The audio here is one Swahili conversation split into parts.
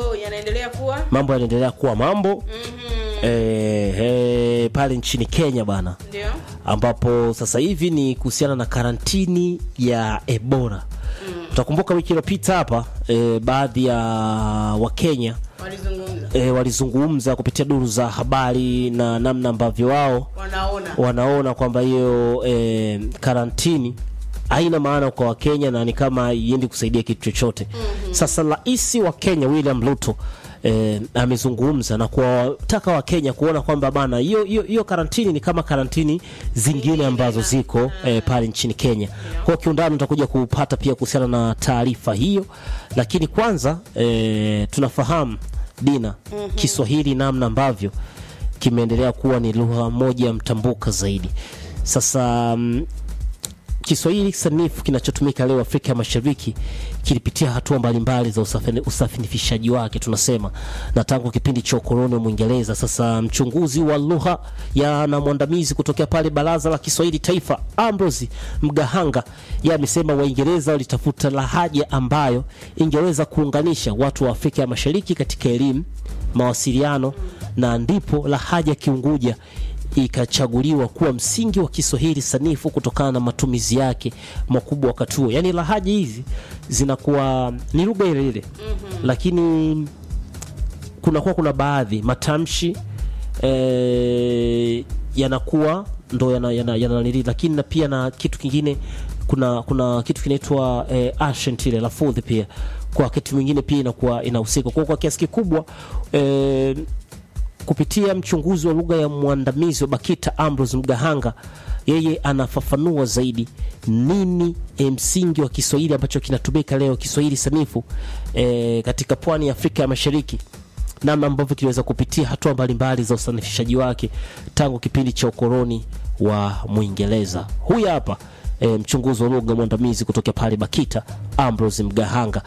mambo yanaendelea kuwa mambo yanaendelea kuwa mambo Mhm. eh, eh, pale nchini Kenya bana, ndio ambapo sasa hivi ni kuhusiana na karantini ya Ebola. Utakumbuka wiki iliyopita hapa eh, baadhi ya Wakenya walizungumza eh, walizungumza kupitia duru za habari na namna ambavyo wao wanaona wanaona kwamba hiyo eh, karantini haina maana kwa Wakenya na ni kama haiendi kusaidia kitu chochote. Sasa rais wa Kenya William Ruto eh, amezungumza na kuwataka Wakenya kuona kwamba bana hiyo hiyo hiyo karantini ni kama karantini zingine ambazo ziko eh, pale nchini Kenya. Kwa kiundani utakuja kupata pia kuhusiana na taarifa hiyo, lakini kwanza eh, tunafahamu Dina Kiswahili namna ambavyo kimeendelea kuwa ni lugha moja mtambuka zaidi. Sasa mm, Kiswahili sanifu kinachotumika leo Afrika ya Mashariki kilipitia hatua mbalimbali za usafini- usafinifishaji wake tunasema, na tangu kipindi cha ukoloni wa Mwingereza. Sasa mchunguzi wa lugha ya na mwandamizi kutokea pale Baraza la Kiswahili Taifa, Ambrose Mgahanga, yeye amesema Waingereza walitafuta lahaja ambayo ingeweza kuunganisha watu wa Afrika ya Mashariki katika elimu, mawasiliano, na ndipo lahaja Kiunguja ikachaguliwa kuwa msingi wa Kiswahili sanifu kutokana na matumizi yake makubwa wakati huo. Yaani lahaja hizi zinakuwa ni lugha ile ile, lakini kunakuwa kuna baadhi matamshi eh, yanakuwa ndo yana, yana, yana nili, lakini na pia na kitu kingine kuna kuna kitu kinaitwa eh, accent ile lafudhi pia kwa wakati mwingine pia inakuwa inahusika kwa kwa kiasi kikubwa eh, kupitia mchunguzi wa lugha ya mwandamizi wa BAKITA Ambrose Mgahanga, yeye anafafanua zaidi nini eh, msingi wa Kiswahili ambacho kinatumika leo, Kiswahili sanifu eh, katika pwani ya Afrika ya Mashariki, namna ambavyo kiliweza kupitia hatua mbalimbali za usanifishaji wake tangu kipindi cha ukoloni wa Mwingereza. Huyu hapa eh, mchunguzi wa lugha mwandamizi kutokea pale BAKITA Ambrose Mgahanga.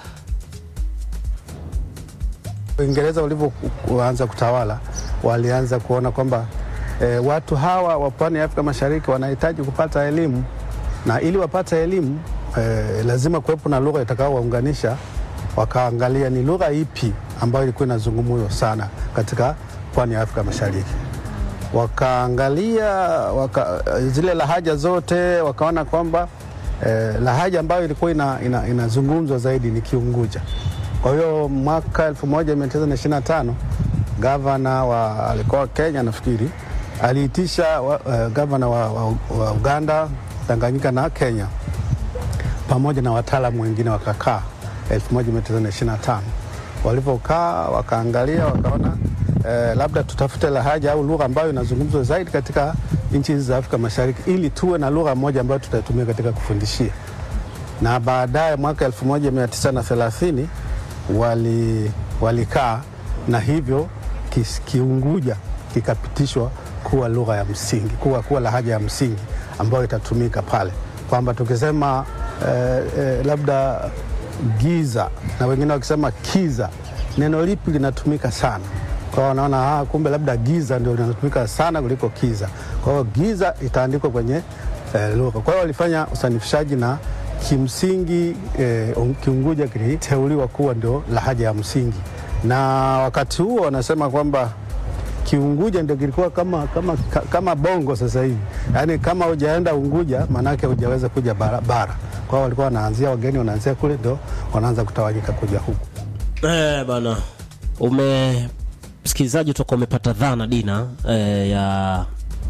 Uingereza walivyoanza kutawala walianza kuona kwamba e, watu hawa wa pwani ya Afrika Mashariki wanahitaji kupata elimu, na ili wapate elimu e, lazima kuwepo na lugha itakaowaunganisha. Wakaangalia ni lugha ipi ambayo ilikuwa inazungumzwa sana katika pwani ya Afrika Mashariki. Wakaangalia waka, zile lahaja zote, wakaona kwamba eh, lahaja ambayo ilikuwa ina, ina, inazungumzwa zaidi ni Kiunguja. Kwa hiyo mwaka 1925 gavana wa alikuwa Kenya nafikiri aliitisha wa, uh, gavana wa, wa, wa Uganda, Tanganyika na Kenya pamoja na wataalamu wengine wakakaa 1925. Walivyokaa wakaangalia wakaona eh, labda tutafute lahaja au lugha ambayo inazungumzwa zaidi katika nchi hizi za Afrika Mashariki ili tuwe na lugha moja ambayo tutaitumia katika kufundishia. Na baadaye mwaka 1930 wali walikaa na hivyo kis, Kiunguja kikapitishwa kuwa lugha ya msingi, kuwa, kuwa lahaja ya msingi ambayo itatumika pale, kwamba tukisema eh, eh, labda giza na wengine wakisema kiza, neno lipi linatumika sana? Kwa hiyo wanaona ah, kumbe labda giza ndio linatumika sana kuliko kiza. Kwa hiyo giza itaandikwa kwenye eh, lugha. Kwa hiyo walifanya usanifishaji na kimsingi eh, Kiunguja kiliteuliwa kuwa ndio lahaja ya msingi, na wakati huo wanasema kwamba Kiunguja ndio kilikuwa kama, kama, ka- kama Bongo sasa hivi, yaani kama hujaenda Unguja maanake hujaweza kuja bara, bara. Kwa hiyo walikuwa wanaanzia wageni wanaanzia kule ndio wanaanza kutawanyika kuja huku. Eh, bana ume msikilizaji utakuwa umepata dhana Dina eh, ya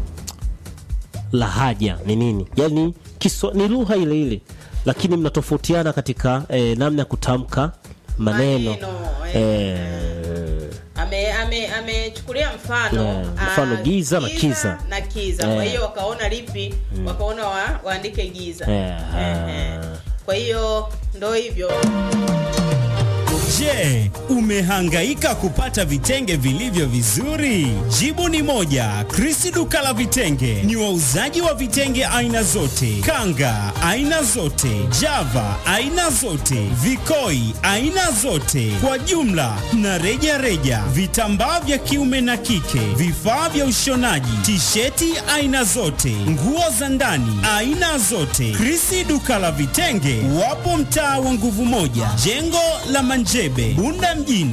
lahaja ni nini, yaani kiswa, ni lugha ile ile lakini mnatofautiana katika eh, namna ya kutamka maneno Maneno, eh. eh, ame ame amechukulia mfano Yeah, mfano ah, giza na kiza. na kiza kwa Eh. hiyo wakaona lipi wakaona wa, waandike giza Eh, Ehe. kwa hiyo ndo hivyo Je, umehangaika kupata vitenge vilivyo vizuri? Jibu ni moja. Krisi duka la vitenge ni wauzaji wa vitenge aina zote, kanga aina zote, java aina zote, vikoi aina zote, kwa jumla na reja reja, vitambaa vya kiume na kike, vifaa vya ushonaji, tisheti aina zote, nguo za ndani aina zote. Krisi duka la vitenge wapo mtaa wa nguvu moja, jengo la Manjebe, Bunda mjini.